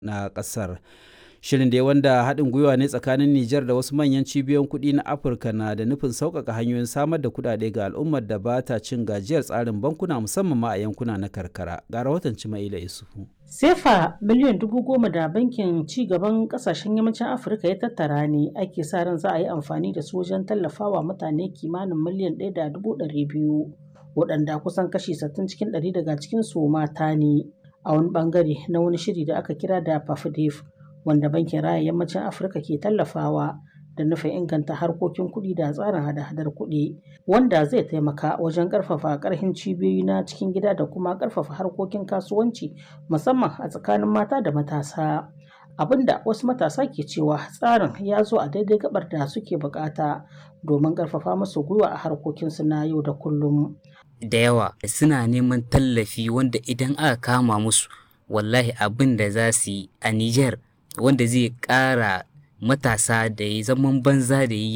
na ƙasar. Shirin da wanda haɗin gwiwa ne tsakanin Nijar da wasu manyan cibiyoyin kuɗi na Afirka na da nufin sauƙaƙa hanyoyin samar da kuɗaɗe ga al'ummar da ba ta cin gajiyar tsarin bankuna musamman ma a yankuna na karkara. Ga rahoton Cimaila Isufu. Sefa miliyan dubu goma da bankin ci gaban kasashen yammacin Afirka ya tattara ne ake sa ran za a yi amfani da su wajen tallafawa mutane kimanin miliyan ɗaya da dubu ɗari biyu waɗanda kusan kashi sittin cikin ɗari daga cikin su mata ne a wani bangare na wani shiri da aka kira da PAFDEF wanda bankin raya yammacin Afirka ke tallafawa da nufin inganta harkokin kuɗi da tsarin hada-hadar kuɗi wanda zai taimaka wajen ƙarfafa ƙarfin cibiyoyi na cikin gida da kuma ƙarfafa harkokin kasuwanci musamman a tsakanin mata da matasa abinda wasu matasa ke cewa tsarin ya zo a daidai gabar da suke bukata domin ƙarfafa musu gwiwa a harkokinsu na yau da kullum da yawa suna neman tallafi wanda idan aka kama musu wallahi abin da za su yi a Nijar wanda zai ƙara matasa da ya zaman banza da yi